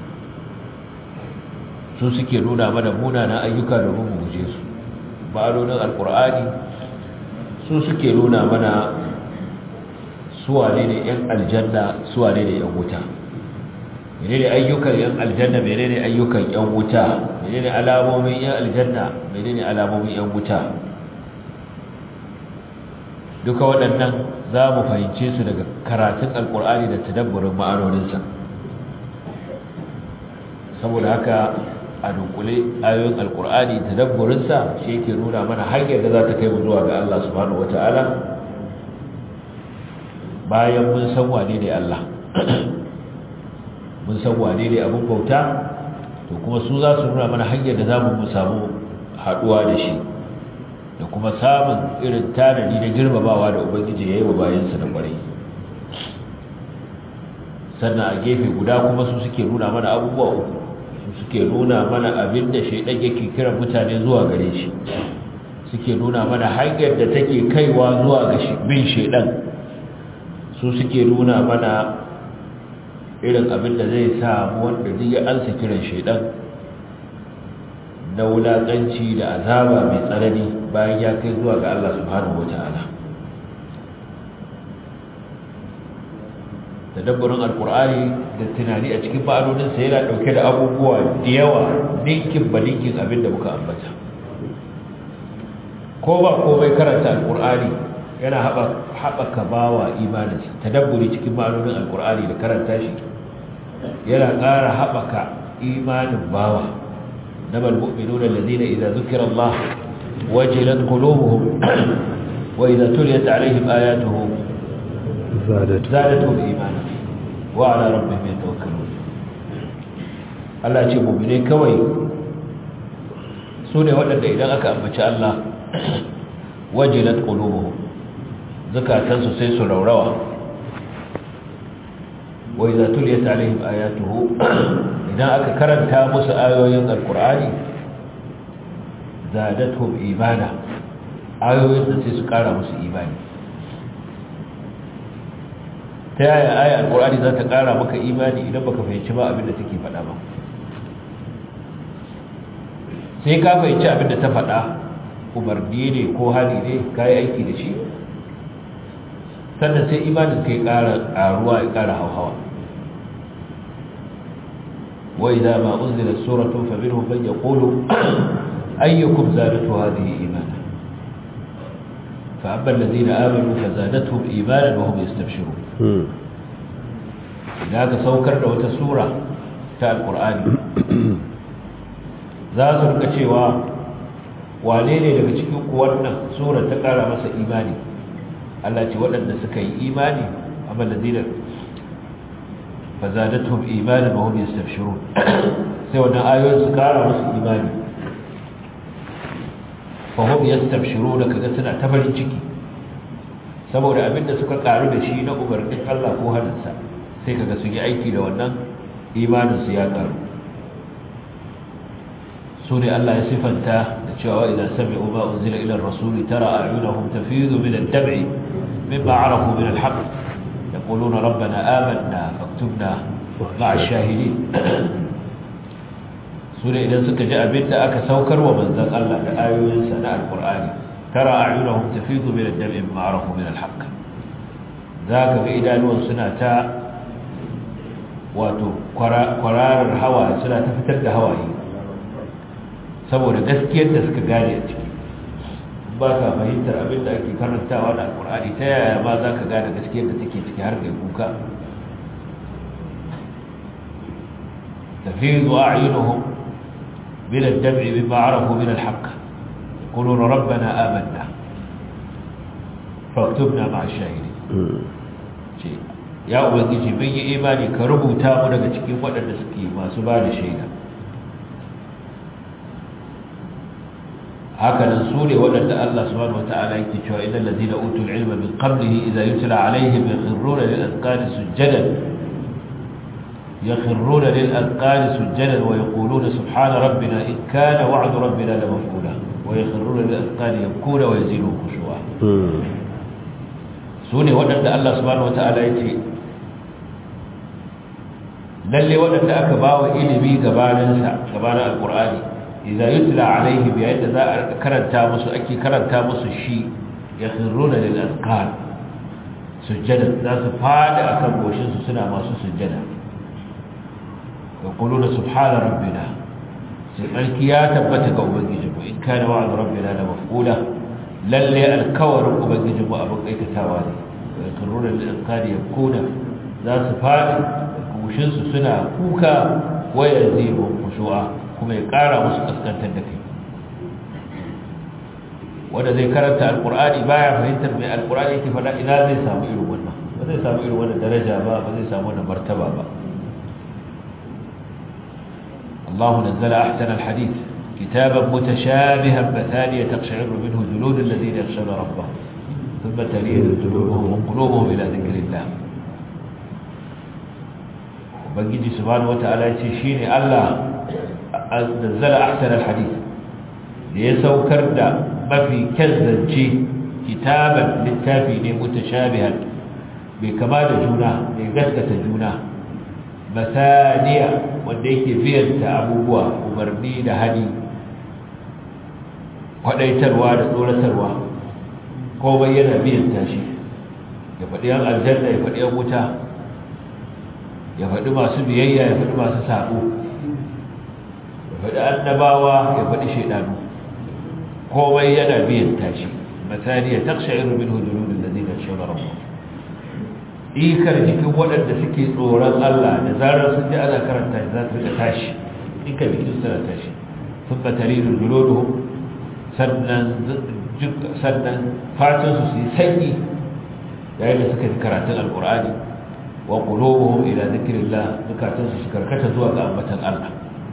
[SPEAKER 1] su suke nuna mana munanan ayyuka domin mu guje su ma'anonin alkur'ani su suke nuna mana suwane ne 'yan aljanna suwane ne 'yan wuta menene ayyukan yan aljanna menene ayyukan yan wuta menene alamomin yan aljanna menene alamomin yan wuta duka waɗannan za mu fahimce su daga karatun alkur'ani da tadabburin ma'anoninsa saboda haka a dunkule ayoyin alkur'ani tadabburinsa shi yake nuna mana hanyar da za ta kai mu zuwa ga Allah subhanahu wata'ala bayan mun san wane ne Allah mun san wane ne abin bauta to kuma su za su nuna mana hanyar da za mu samu haɗuwa da shi da kuma samun irin tanadi na girmamawa da ubangiji ya yi wa bayansa da ƙwarai sannan a gefe guda kuma su suke nuna mana abubuwa uku su suke nuna mana abin da shaidan yake kiran mutane zuwa gare shi suke nuna mana hanyar da take kaiwa zuwa ga bin shaidan su suke nuna mana irin abin da zai samu wanda duk ya ansa kiran shaidan na wulaƙanci da azaba mai tsanani bayan ya kai zuwa ga Allah subhanahu wata'ala da dabbarin alkur'ani da tunani a cikin ma'anoninsa yana ɗauke da abubuwa da yawa ninkin ba ninkin abin da muka ambata ko ba komai karanta alkur'ani yana haɓaka bawa imaninsa tadabburi cikin ma'anonin alkur'ani da karanta shi yana ƙara haɓaka imanin bawa na balmu'minu da lalzina idan zukira Allah wajilat qulubuhum wa idan tuliyat alaihim ayatuhu zadatuhum imana wa ala rabbihim yatawakkalun Allah ce mu'mine kawai su ne waɗanda idan aka ambaci Allah wajilat qulubuhum zakatansu sai su raurawa wa idza tuliyat alaihim ayatuhu idan aka karanta musu ayoyin alqur'ani zadatuhum imana ayoyin da sai su kara musu imani ta yaya aya alkur'ani za ta kara maka imani idan baka fahimci ba abin da take faɗa ba sai ka fahimci abin da ta faɗa umarni ne ko hali ne ka yi aiki da shi sannan sai imanin ka yi ƙara ƙaruwa ya ƙara hauhawa wai za ma unzila suratun faminhum man yaqulu ayyukum zadatu hadhihi imana fa amma alladhina amanu fazadatuhum imanan wa hum yastabshirun da ka saukar da wata sura ta alqur'ani za su rika cewa wane ne daga cikin ku wannan sura ta kara masa imani Allah ce waɗanda suka yi imani amma ladina fazadatuhum imanan wa hum yastabshirun sai wannan ayoyin su kara musu imani fa hum yastabshirun kaga suna ta farin ciki saboda abinda suka karu da shi na umarnin Allah ko hannunsa sai kaga su yi aiki da wannan imanin su ya karu su ne Allah ya sifanta da cewa idan sami'u ma unzila ila ar-rasuli tara a'yunahum tafidu min ad-dam'i mimma 'arafu min al-haqq yaquluna rabbana amanna faktubna ma'a ash-shahidin su ne idan suka ji abin da aka saukar wa manzon Allah da ayoyinsa na al-Qur'ani tara a'yunahum tafidu min ad-dam'i mimma 'arafu min al-haqq zaka ga idanuwan suna ta wato kwararar hawa suna ta fitar da hawaye saboda gaskiyar da suka gane a ciki ba ka fahimtar abin da ake karantawa da alkur'ani ta yaya ma za ka gane gaskiyar da take ciki har kai kuka tafizu a'yunuhum min ad-dam'i mimma 'arafu min al-haqq yaquluna rabbana amanna faktubna ma'a ash-shahidin ce ya ubangiji mun yi imani ka rubuta mu daga cikin waɗanda suke masu ba da shaida hakanan su ne waɗanda Allah subhanahu wata'ala yake cewa idan lazina utul ilma min qablihi idza yutla alaihim yakhruna lil azqani sujadan yakhruna lil azqani sujadan wa yaquluna subhana rabbina in kana wa'du rabbina la maf'ula wa yakhruna lil azqani yabkuna wa yazidu khushu'a su ne waɗanda Allah subhanahu wata'ala yake lalle waɗanda aka bawa ilimi gabaninsa gabanin alqur'ani idza yutla alaihim yayin da za a karanta musu ake karanta musu shi yakhruna lil azqan sujjada za su fada akan goshin su suna masu sujjada yaquluna subhana rabbina sai barki ya tabbata ga ubangiji mu in kana wa'd rabbina la maf'ula lalle alkawarin ubangiji mu abin aikatawa ne yakhruna lil azqan yakuna za su fada goshin su suna kuka waya zibu khushu'a kuma ya ƙara musu kaskantar da kai wanda zai karanta alkur'ani baya fahimtar mai alkur'ani yake faɗa ina zai samu irin wannan ba zai samu irin wannan daraja ba ba zai samu wannan martaba ba الله نزل أحسن الحديث كتابا متشابها مثانية تقشعر منه جلود الذين يخشون ربهم ثم تلين جلودهم وقلوبهم إلى ذكر الله وبنجي سبحانه وتعالى يشيني الله نزل أحسن الحديث ليسوكر دا ما في كذنجي كتابا للتافي متشابها بكمال جونا بقسكة جونا مثانية وديك فيها أبوبوا ومرني لهدي وديتروا لدولتروا komai yana biyan tashi ya faɗi yan aljanna ya faɗi yan wuta ya faɗi masu biyayya ya faɗi masu saɓo faɗi annabawa ya faɗi shaidanu komai yana biyan tashi misali ya taksha'iru min hujurudin da zai shawar rabu ikar jikin waɗanda suke tsoron Allah da zarar sun ji ana karanta za su rika tashi ikar jikin suna tashi sun batari da julodo sannan sannan fatansu su yi sanyi yayin da suka ji karatun alkur'ani wa qulubuhum ila dhikrillah zukatansu su karkata zuwa ga ambatan Allah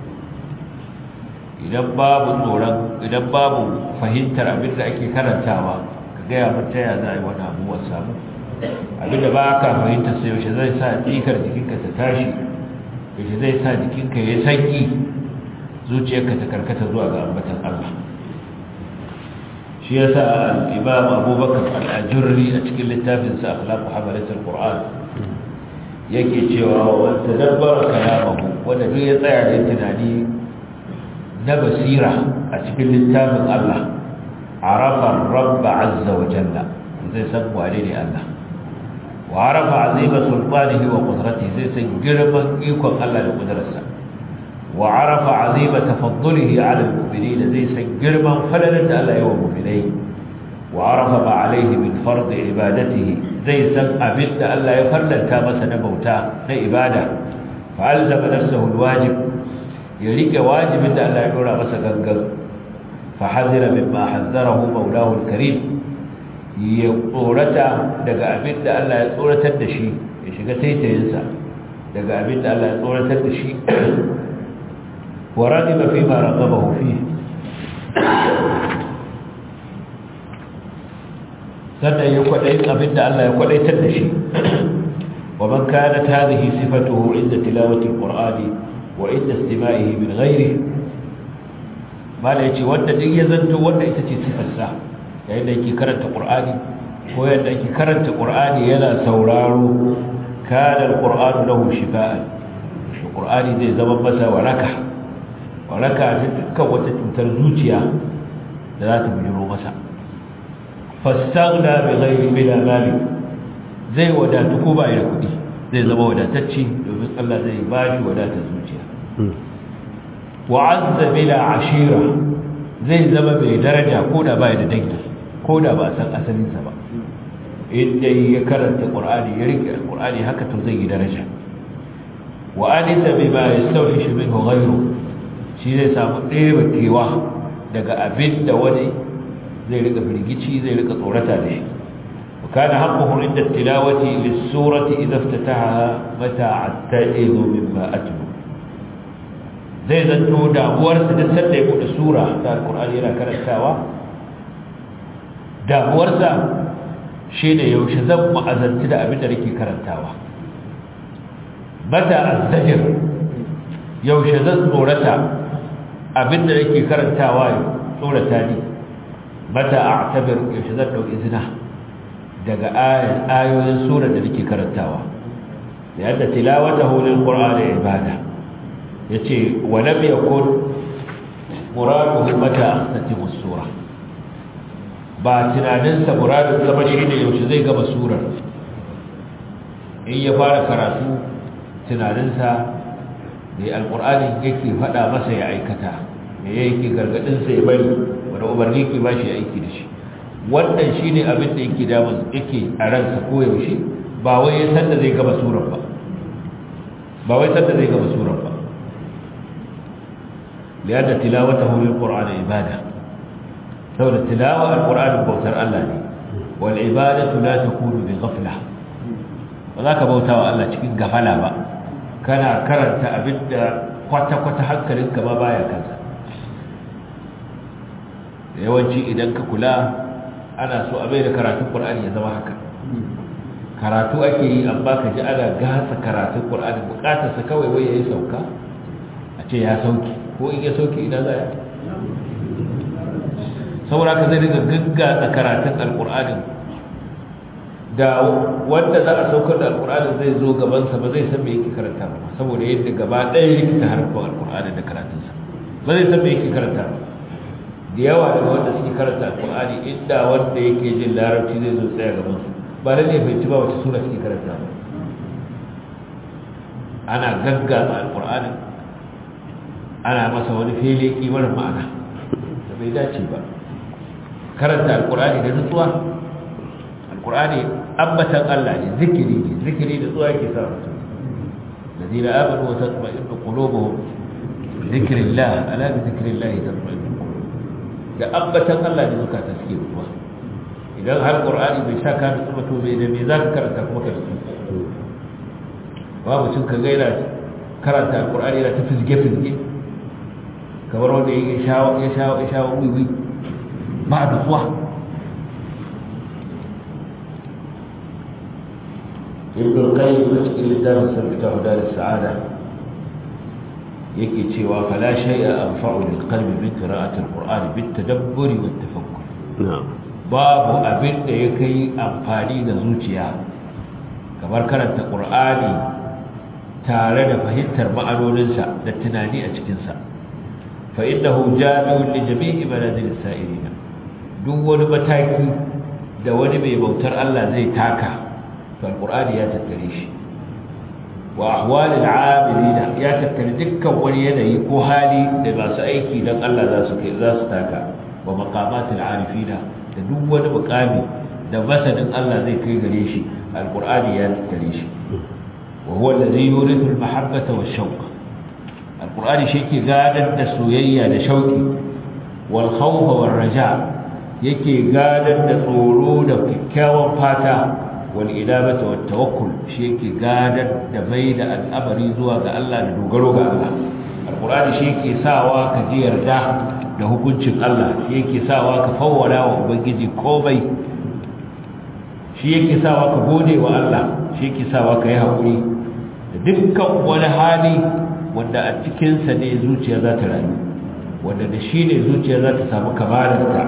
[SPEAKER 1] idan babu tsoron idan babu fahimtar abin da ake karantawa ka gaya mata ya za a yi wani abubuwan samu abin da ba ka fahimtar sai yaushe zai sa tsikar jikinka ta tashi yaushe zai sa jikinka ya sanyi zuciyarka ta karkata zuwa ga ambatan Allah shi yasa al-imam abubakar al-ajurri a cikin littafin sa akhlaq hamalat al-qur'an yake cewa wa tadabbara kalamahu wanda duk ya tsaya da tunani na basira a cikin littafin Allah arafa rabb azza wa jalla zai san wane ne Allah wa arafa azima sultanihi wa qudratihi zai san girman ikon Allah da kudrarsa wa arafa azima tafaddulihi ala al-mu'minin zai san girman falalar da Allah ya wa mu'minai wa arafa ma alayhi min fard ibadatihi zai san abin da Allah ya farlanta masa na bauta na ibada fa alzama nafsahu al-wajib ya rike wajibin da Allah ya dora masa gangan fa hazira mimma hazzarahu maulahu al-karim ya tsorata daga abin da Allah ya tsoratar da shi ya shiga taitayinsa daga abin da Allah ya tsoratar da shi wa radiba fi ma raqabahu fi sannan ya kwaɗayin abin da Allah ya kwaɗaitar da shi wa man kanat hadhihi sifatuhu inda tilawati alqur'ani wa inda istima'ihi min ghairihi mala yace wanda duk ya zanto wanda ita ce sifarsa yayin da yake karanta qur'ani ko yadda yake karanta qur'ani yana sauraro kana alqur'anu lahu shifaan qur'ani zai zama masa waraka waraka ta dukkan wata cutar zuciya da za ta bujiro masa fastaghna bi ghairi bila mali zai wadatu ko ba da kudi zai zama wadatacce domin Allah zai ba shi wadatar zuciya wa azza bila ashira zai zama mai daraja ko da ba da dangi ko da ba san asalinsa ba inda ya karanta qur'ani ya rike qur'ani haka to zai yi daraja wa anisa bima yastawhish minhu ghayru shi zai samu ɗaya kewa daga abin da wani zai rika firgici zai rika tsorata da shi wa kana haqquhu inda tilawati lis-surati idha iftataha mata atta'izu mimma atlu zai zanto damuwar sa da sanda ya bude sura ta alqur'ani yana karantawa damuwar sa shine yaushe zan ma'azanci da abin da nake karantawa mata azzajir yaushe zan tsorata abin da nake karantawa tsorata ni mata a'tabir yaushe zan dauki izina daga ayoyin sura da nake karantawa da yadda tilawatahu lil qur'ani ibada yace wa lam yakun muraduhu mata astatimu sura ba tunanin sa muradin zama shine yaushe zai gama surar in ya fara karatu tunanin sa da alqur'ani yake fada masa ya aikata me yake gargadin sa ya bari wanda umarni ke ba shi aiki da shi wannan shi ne abin da yake damun yake a ransa koyaushe ba wai ya san da zai gaba surar ba ba wai san da zai gaba surar ba liyadda tilawata hulun ƙur'ani ibada saboda tilawa al-ƙur'ani bautar Allah ne wal ibadatu la takunu bi ghafla ba za ka bauta wa Allah cikin gafala ba kana karanta abin da kwata-kwata hankalinka ma baya kansa yawanci idan ka kula ana so a bai da karatun ƙur'ani ya zama haka karatu ake yi amma ka ji ana gasa karatun ƙur'ani buƙatarsa kawai wai ya yi sauka a ce ya sauki ko in ya sauki ina za ya saboda ka zai daga gaggatsa karatun alƙur'anin da wanda za a saukar da alƙur'anin zai zo gabansa ba zai san me yake karanta ba saboda yadda gaba ɗaya rikita harfin alƙur'ani da karatunsa ba zai san me yake karanta ba da yawa daga wanda suke karanta alkur'ani inda wanda yake jin larabci zai zo tsaya gaban su ba da ne bai ci ba wace sura suke karanta ba ana gaggaza alkur'ani ana masa wani fele kimar ma'ana da bai dace ba karanta alkur'ani da nutsuwa alkur'ani ambatan Allah ne zikiri ne zikiri da tsuwa yake sa mutum الذين آمنوا وتطمئن قلوبهم بذكر الله ألا بذكر الله تطمئن da ambatan Allah ne zuka ta suke ruwa idan har qur'ani bai sha ka nutsu ba to bai da me za ka karanta kuma ka nutsu ba mutum ka gaira karanta qur'ani yana ta fizge fizge kamar wanda ya sha ya sha ya sha wiwi ba nutsuwa ibn al-qayyim a cikin littafin sabita hudar sa'ada yake cewa fala shay'a anfa'u lil qalbi min qira'ati al-qur'ani bit tadabburi wat tafakkur babu abin da ya kai amfani ga zuciya kamar karanta ƙur'ani tare da fahimtar ma'anoninsa da tunani a cikinsa fa innahu jami'un li jami'i manazil sa'irina duk wani mataki da wani mai bautar Allah zai taka to alqur'ani ya tattare shi wa ahwal al'amilina ya tattare dukkan wani yanayi ko hali da masu aiki dan Allah za su kai za su taka wa maqamatil arifina da duk wani mukami da masanin Allah zai kai gare shi alqur'ani ya tattare shi wa huwa allazi yurithu al-mahabbata wash-shawq alqur'ani shi ke gadar da soyayya da shauki wal khawfa war raja yake gadar da tsoro da kyakkyawan fata wal idabata wat tawakkul shi yake gadar da bai da al'amari zuwa ga Allah da dogaro ga Allah alqur'ani shi yake sawa ka ji yarda da hukuncin Allah shi yake sawa ka fawwala wa ubangiji komai shi yake sawa ka gode wa Allah shi yake sawa ka yi haƙuri da dukkan wani hali wanda a cikinsa ne zuciya za ta rayu wanda da shi ne zuciya za ta samu kamalarta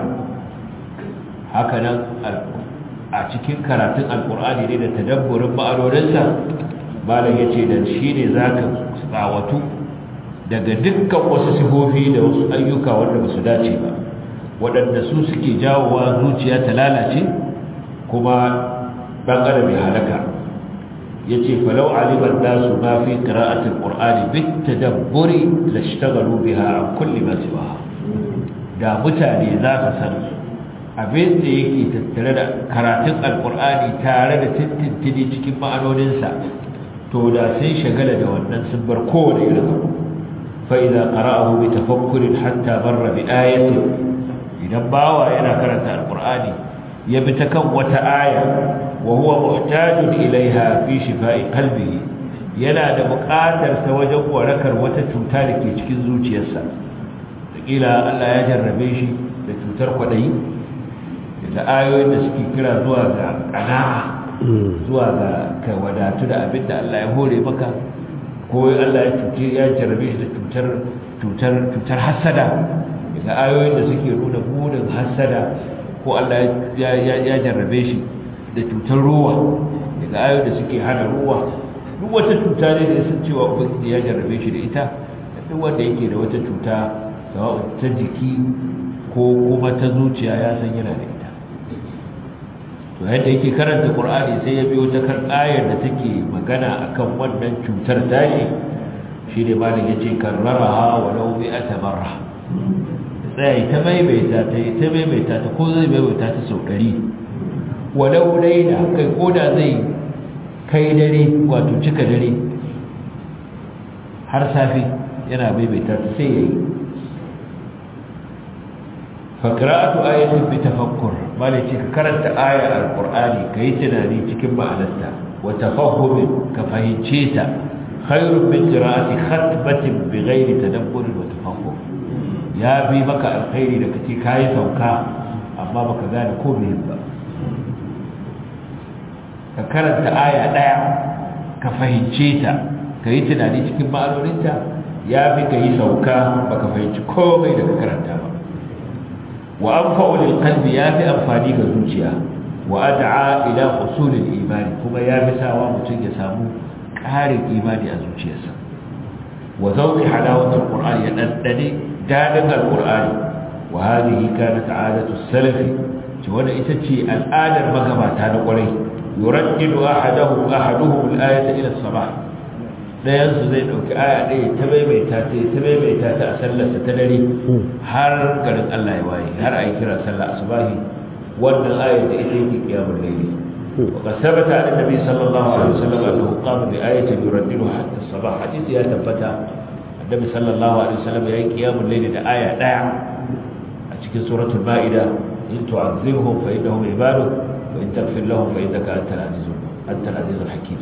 [SPEAKER 1] haka nan a cikin karatun alkur'ani ne da tadabburin ma'anoninsa malam ya ce da shi ne za ka tsawatu daga dukkan wasu sifofi da wasu ayyuka wanda ba su dace ba waɗanda su suke jawowa zuciya ta lalace kuma ɗan adam ya halaka ya ce falau alibar nasu ma fi ƙira'atul ƙur'ani bit tadabburi lashtagalu biha an kulli ma siwa da mutane za su san abin da yake tattare da karatun alkur'ani tare da tintintini cikin ma'anoninsa to da sai shagala da wannan sun bar kowane irin abu fa idza qara'ahu bi tafakkurin hatta barra bi ayatin idan bawa yana karanta alkur'ani ya bi ta kan wata aya wa huwa muhtajun ilaiha fi shifa'i qalbihi yana da buƙatar ta wajen warakar wata cuta da ke cikin zuciyarsa kila Allah ya jarrabe shi da cutar kwadayi da ayoyin da suke kira zuwa ga kana'a zuwa ga ka wadatu da abin da Allah ya hore maka ko Allah ya cuce ya jarrabe shi da cutar cutar cutar hasada da ayoyin da suke nuna burin hasada ko Allah ya ya jarrabe shi da cutar ruwa daga ayoyin da suke hana ruwa duk wata cuta ne da sun cewa ubangiji ya jarrabe shi da ita duk wanda yake da wata cuta sawa'u ta jiki ko kuma ta zuciya ya san yana da ita to yadda yake karanta qur'ani sai ya biyo ta kan ayar da take magana akan wannan cutar tashi shine malam yace karraraha walau bi atabarra sai ta maimaita ta ta maimaita ta ko zai maimaita ta sau 100 walau laila kai koda zai kai dare wato cika dare har safi yana maimaita ta sai yayi fakra'atu ayatin bi tafakkur malaci ka karanta ayar alqur'ani kai tunani cikin ma'anarta wa tafahhum ka fahimce ta khairun min qira'ati khatbatin bighairi tadabbur wa tafahhum ya bi maka alkhairi da kace kai sauka amma baka gane ko me ba ka karanta aya daya ka fahimce ta kai tunani cikin ma'anoninta ya bi kai sauka baka fahimci komai da ka karanta ba wa anfa'u lil qalbi ya fi amfani ga zuciya wa ad'a ila husul al iman kuma ya fi sawa mutum ya samu ƙarin imani a zuciyarsa wa zawqi halawat al qur'an ya daddane dadin al qur'ani wa hadhihi kanat 'adatu salaf ce wanda ita ce al'adar magabata na kwarai yuraddidu ahaduhu ahaduhum al ayata ila sabah dayan su zai dauki aya ɗaya ta maimaita ta ta maimaita ta a sallarsa ta dare har garin Allah ya waye har ayi kira sallar asubahi wannan aya da ita yake kiyamul layli wa qad sabata an nabi sallallahu alaihi wasallam annahu qama bi ayatin yuraddidu hatta sabah hadisi ya tabbata annabi sallallahu alaihi wasallam ya yi kiyamul layli da aya ɗaya a cikin suratul maida in tu'azzibhum fa innahum ibaduk wa in taghfir lahum fa innaka antal azizul antal azizul hakim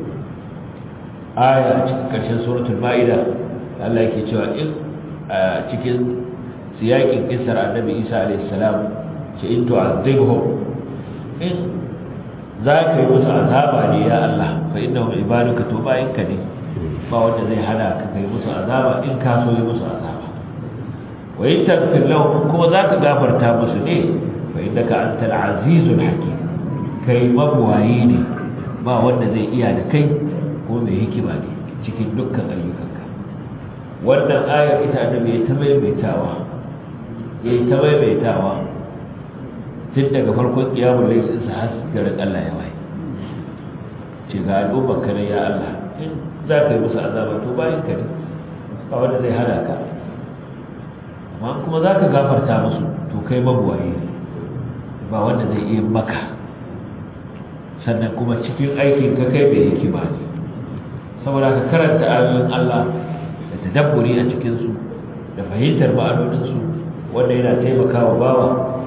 [SPEAKER 1] aya a cikin ƙarshen suratul ma'ida Allah yake cewa in a cikin siyakin kisar annabi Isa alayhi salam ce in tu'adhibhum in za ka yi musu azaba ne ya Allah fa innahum ibaduka to bayan ka ne ba wanda zai hana ka kai musu azaba in ka so yi musu azaba wa in taghfir lahum kuma za ka gafarta musu ne fa fa innaka antal azizul hakim kai mabuwayi ne ba wanda zai iya da kai ko mai hikima ne cikin dukkan ayyukanka wannan ayar ita da mai ta maimaitawa ya ta maimaitawa tun daga farkon kiyamun laifin sa har garin Allah ya waye ce ga al'ummar ka ya Allah in za ka yi musu azaba to bayan ka ne ba wanda zai hada ka amma kuma za ka gafarta musu to kai mabuwaye ne ba wanda zai iya maka sannan kuma cikin aikin ka kai mai hikima ne saboda ka karanta ayoyin Allah da tadabburi a cikinsu da fahimtar ma'anoninsu wanda yana taimakawa bawa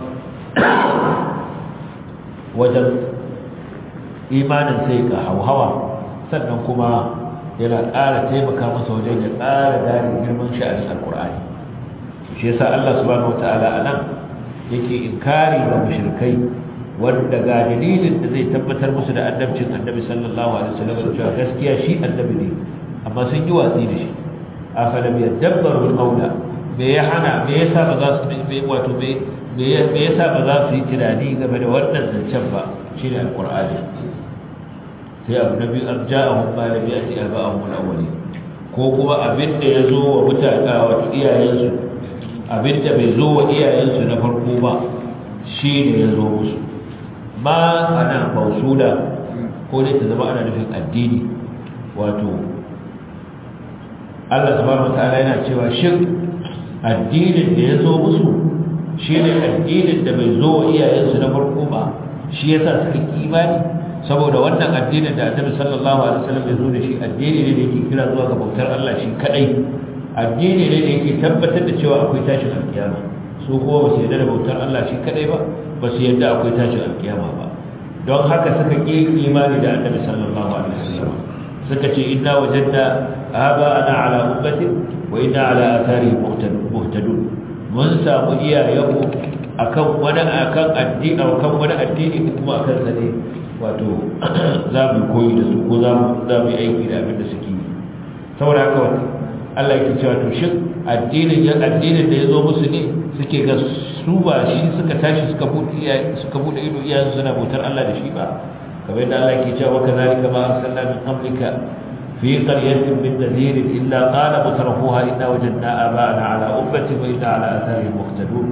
[SPEAKER 1] wajen imanin sai ga hauhawa sannan kuma yana ƙara taimaka masa wajen ya ƙara gane girman sha'anin alkur'ani shi yasa Allah subhanahu wata'ala a nan yake inkari ga mushrikai wanda ga dalilin da zai tabbatar musu da annabcin annabi sallallahu alaihi wasallam cewa gaskiya shi annabi ne amma sun yi watsi da shi afalam yadabbaru al-qawla me ya hana me yasa ba za su me wato me me yasa ba za su yi tunani game da wannan zancen ba shine alqur'ani sai abu nabi arja'ahum ma lam ya'ti aba'ahum al-awwalin ko kuma abin da ya zo wa mutane wato iyayensu abin da bai zo wa iyayensu na farko ba shine ya zo musu ma ana mausula ko dai ta zama ana nufin addini wato Allah subhanahu wataala yana cewa shin addinin da ya zo musu shi ne addinin da bai zo wa iyayensu na farko ba shi yasa suka ki imani saboda wannan addinin da Annabi sallallahu alaihi wasallam ya zo da shi addini ne da yake kira zuwa ga bautar Allah shi kadai addini ne da yake tabbatar da cewa akwai tashin alkiyama su kuma ba su yarda da bautar Allah shi kadai ba ba su yarda akwai tashin alkiyama ba don haka suka ki imani da Annabi sallallahu alaihi wasallam suka ce inna wajadna aba'ana ala ummati wa inna ala athari muhtadun mun samu iyayenmu akan wani akan addini akan wani addini kuma akan sa ne wato za mu koyi da su ko za mu za mu aiki da abin da suke yi saboda haka wato Allah yake cewa to shin addinin ya addinin da yazo musu ne suke ga su ba shi suka tashi suka bude suka bude ido iyayen suna bautar Allah da shi ba kamar da Allah yake cewa kazalika ma arsalna min qablika في قرية من نذير إلا قال مترفوها إنا وجدنا آباءنا على أمة وإنا على آثارهم مقتدون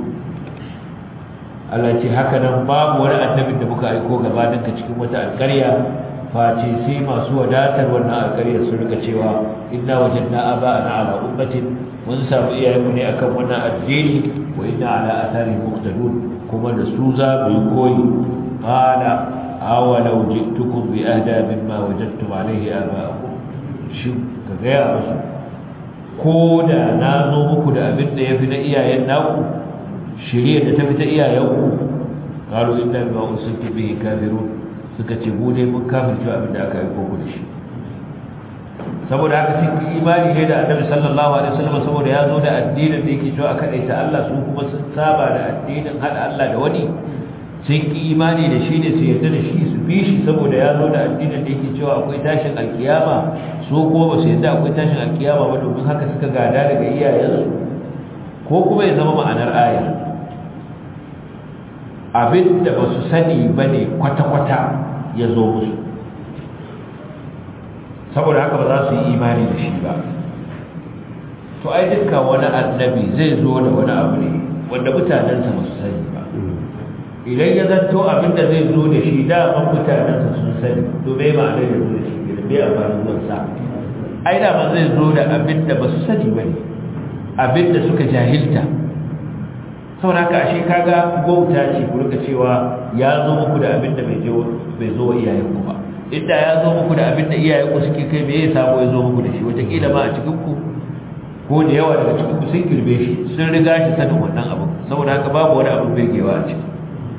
[SPEAKER 1] التي هكذا باب ولا النبي da muka aiko gabanin ka cikin wata alƙarya face sai masu wadatar wannan alƙarya su rika cewa inna wajadna aba'ana ala ummatin mun samu iyayenmu ne akan wannan addini wa inna ala athari muqtadun kuma da su za mu yi koyi qala awalau ji'tukum bi ahda mimma wajadtum alayhi aba'akum shi ka gaya musu ko da na zo muku da abin da ya fi na iyayen naku shirya da ta fi ta iyayenku ƙaru inda ba usul ta bihi kafirun suka ce mu dai mun kafirce abin da aka yi koko da shi saboda haka sun ki imani ne da annabi sallallahu alaihi wasallam saboda ya zo da addinin da yake cewa aka ɗaita Allah su kuma sun saba da addinin haɗa Allah da wani sun ki imani da shi ne su yarda da shi su bi shi saboda ya zo da addinin da yake cewa akwai tashin alkiyama su ko ba su yarda akwai tashin alkiyama ba domin haka suka gada daga iyayensu ko kuma ya zama ma'anar ayar abin da ba su sani ba ne kwata-kwata ya zo musu saboda haka ba za su yi imani da shi ba to ai duka wani annabi zai zo da wani abu ne wanda mutanensa ba su sani ba idan ya zanto abin da zai zo da shi daman mutanensa sun sani to bai ma'anar ya zo da shi da bai amfani zuwansa ai daman zai zo da abin da ba su sani ba ne abin da suka jahilta saboda haka ashe kaga gwauta ce ku rika cewa ya zo muku da abin da bai zo wa iyayenku ba inda ya zo muku da abin da iyayenku suke kai me ya samu ya zo muku da shi wataƙila ma a cikinku ko da yawa daga cikinku sun girbe shi sun riga shi sanin wannan abin saboda haka babu wani abin birgewa a ciki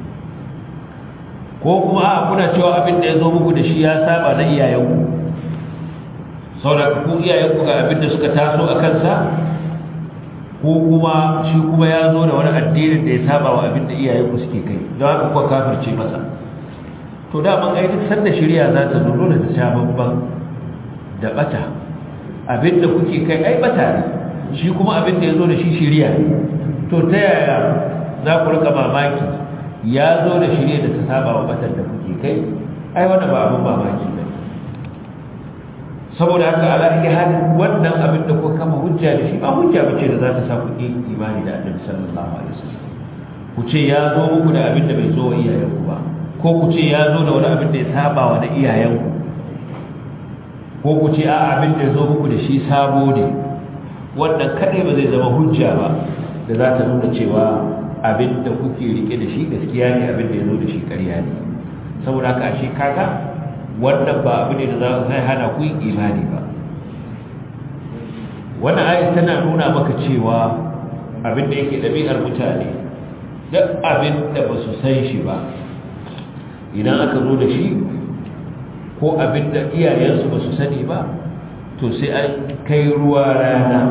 [SPEAKER 1] ko kuma a kuna cewa abin da ya zo muku da shi ya saba na iyayenku saboda ku iyayenku ga abin da suka taso a kansa ko kuma shi kuma ya zo da wani addinin da ya saba wa abin da iyayenku suke kai don haka kuka kafirce masa to da man ai duk sanda shari'a za ta zo dole ta sha babban da bata abin da kuke kai ai bata ne shi kuma abin da ya zo da shi shari'a ne to ta yaya za ku rika mamaki ya zo da shirye da ta saba wa batar da kuke kai ai wannan ba abin mamaki ba saboda haka ala iya halin wannan abin da kuka kama hujja da shi ba hujja bace da za ta sa ku yi imani da annabi sallallahu alaihi wasallam ku ce ya zo muku da abin da bai zo wa iyayenku ba ko ku ce ya zo da wani abin da ya saba wa na iyayenku ko ku ce a abin da ya zo muku da shi sabo ne wannan kadai ba zai zama hujja ba da za ta nuna cewa abin da kuke rike da shi gaskiya ne abin da ya zo da shi ƙarya ne saboda haka ashe kaga wannan ba abu ne da za zai hana ku yin imani ba wannan ayat tana nuna maka cewa abin da yake ɗabi'ar mutane duk abin da ba su san shi ba idan aka zo da shi ko abin da iyayensu ba su sani ba to sai an kai ruwa rana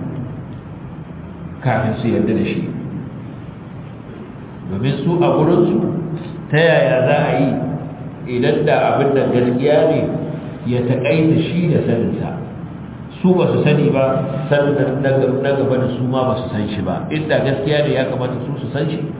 [SPEAKER 1] kafin su yarda da shi domin su a gurinsu ta yaya za a yi idan da abin da gaskiya ne ya taƙaita shi da saninsa su ba su sani ba sannan na gaba da su ma ba su san shi ba inda gaskiya ne ya kamata su su san shi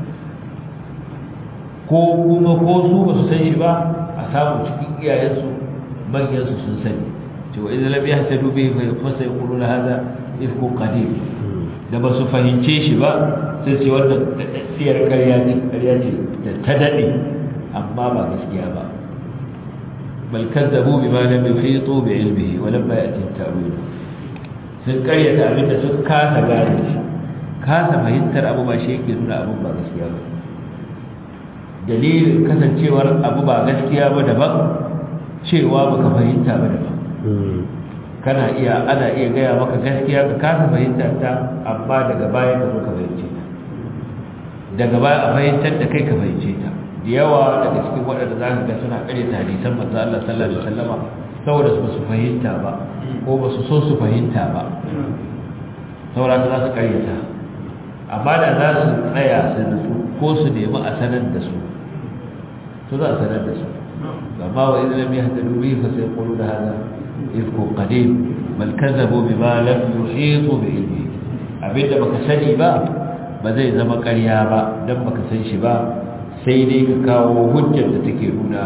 [SPEAKER 1] ko kuma ko su ba su san shi ba a samu cikin iyayensu manyansu sun sani cewa idan lam yahtadu bihi fa fasa yaquluna hadha ifku qadim da ba su fahimce shi ba sai ce wannan daddiyar ƙarya ce ƙarya ce da ta dade amma ba gaskiya ba bal kazzabu bima lam yuhitu bi ilmihi wa lamma ya'ti ta'wil sun ƙaryata abin da sun kasa gane shi kasa fahimtar abu ba shi yake nuna abin ba gaskiya ba dalilin kasancewar abu ba gaskiya ba daban cewa baka fahimta ba daban kana iya ana iya gaya maka gaskiya ka kasa fahimta ta amma daga baya ka zo ka fahimce ta daga baya a fahimtar da kai ka fahimce ta da yawa daga cikin waɗanda za ka ga suna ƙare ta hadisan manzo Allah sallallahu alaihi wasallama saboda su su fahimta ba ko ba su so su fahimta ba saboda za su ƙaryata amma da za su tsaya su nutsu ko su nemi a sanar da su to za a sanar da su amma wa idan lam yahtadu bihi fa sayquluna hadha ifku qadim bal kazzabu bima lam yuhitu bi ilmi abinda baka sani ba ba zai zama ƙarya ba dan baka san shi ba sai dai ka kawo hujjar da take nuna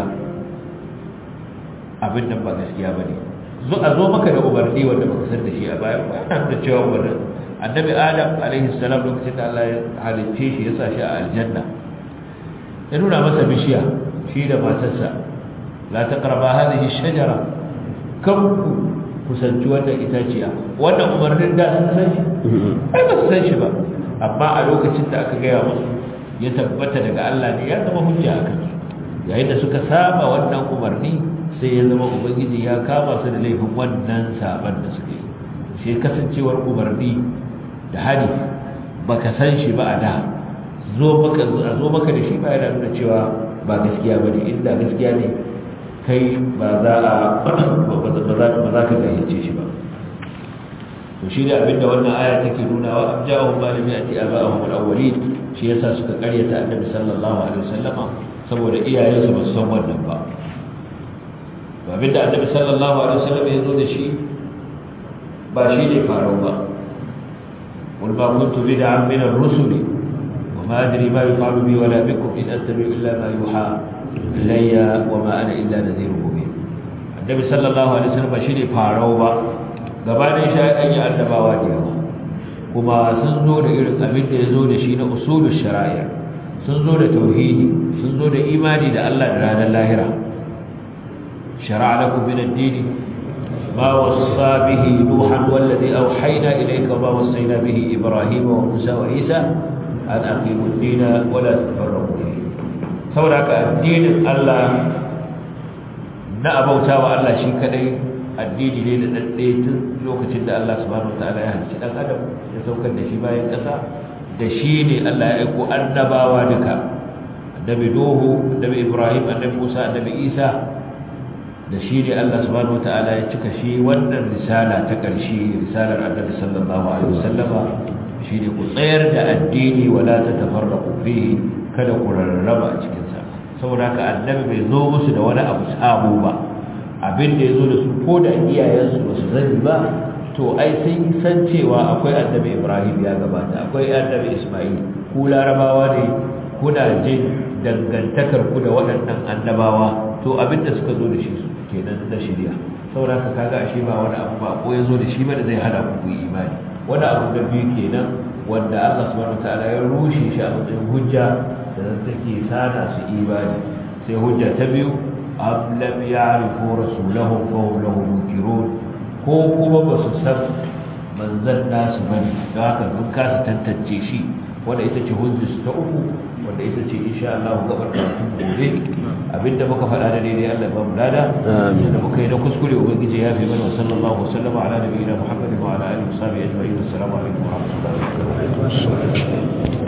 [SPEAKER 1] abin da ba gaskiya bane zo a zo maka da umarni wanda baka san da shi a baya ba yana da cewa wannan annabi adam alaihi salam lokacin da Allah ya halicce shi ya sa shi a aljanna ya nuna masa bishiya shi da matarsa la taqraba hadhihi shajara kan ku kusanci wannan itaciya wannan umarnin da sun san shi ai ba su san shi ba amma a lokacin da aka gaya musu ya tabbata daga Allah ne ya zama hujja a kansu yayin da suka saba wannan umarni sai ya zama ubangiji ya kama su da laifin wannan saban da suke shi kasancewar umarni da hadi baka san shi ba a da zo maka zo maka da shi ba yana nuna cewa ba gaskiya bane inda gaskiya ne kai ba za a ba za ka gayyace shi ba to shi da abinda wannan aya take nuna wa abja'u malami ati aba'ahum al-awwalin shi yasa suka karyata annabi sallallahu alaihi wasallama saboda iyayensu ba su san wannan ba abinda annabi sallallahu alaihi wasallam ya zo da shi ba shi ne farau ba قل ما كنت بدعا من الرسل وما أدري ما يفعل بي ولا بكم إن أتبع إلا ما يوحى إلي وما أنا إلا نذير مبين النبي صلى الله عليه وسلم شيء فارو با gabanin shi an yi annabawa da yawa kuma sun zo da irin abin da ya zo da shi na usulul shari'a sun zo da tauhidi sun zo da imani da Allah da ranar lahira shara'a lakum min ad-din ما وصى به نوحا والذي أوحينا إليك وما وصينا به إبراهيم وموسى وعيسى أن أقيموا الدين ولا تتفرقوا فيه saboda addinin Allah na abauta wa Allah shi kadai addini ne da dadde tun lokacin da Allah subhanahu wataala ya halicci dan adam ya saukar da shi bayan kasa da shi ne Allah ya aiko annabawa duka annabi Nuhu annabi Ibrahim annabi Musa annabi Isa da shi ne Allah subhanahu wataala ya cika shi wannan risala ta ƙarshe risalar annabi sallallahu alaihi wasallama shi ne ku tsayar da addini wala tatafarraqu fihi kada ku rarraba a cikin sa saboda haka annabi bai zo musu da wani abu sabo ba abin da yazo da su ko da iyayensu ba su sani ba to ai sun san cewa akwai annabi Ibrahim ya gabata akwai annabi Isma'il ku larabawa ne kuna jin dangantakar ku da waɗannan annabawa to abinda suka zo da shi kenan na shirya saboda ka kaga ashe ba wani abu ba ko ya zo da shi ba da zai hana ku yi imani wani abu da biyu kenan wanda Allah subhanahu wataala ya rushe shi a matsayin hujja da take sana su imani sai hujja ta biyu am lam ya'rifu rasulahum fa hum lahu munkirun ko kuma ba su san manzan nasu bane don haka mun kasa tantance shi wanda ita ce hujjar ta uku wanda ita ce insha Allah gabar karatun gobe abinda muka faɗa da daidai Allah ba mu lada da muka yi na kuskure ubangiji ya fi mana sallallahu alaihi wasallam ala nabiyina muhammadin wa ala alihi wa sahbihi ajma'in assalamu alaikum wa rahmatullahi wa barakatuh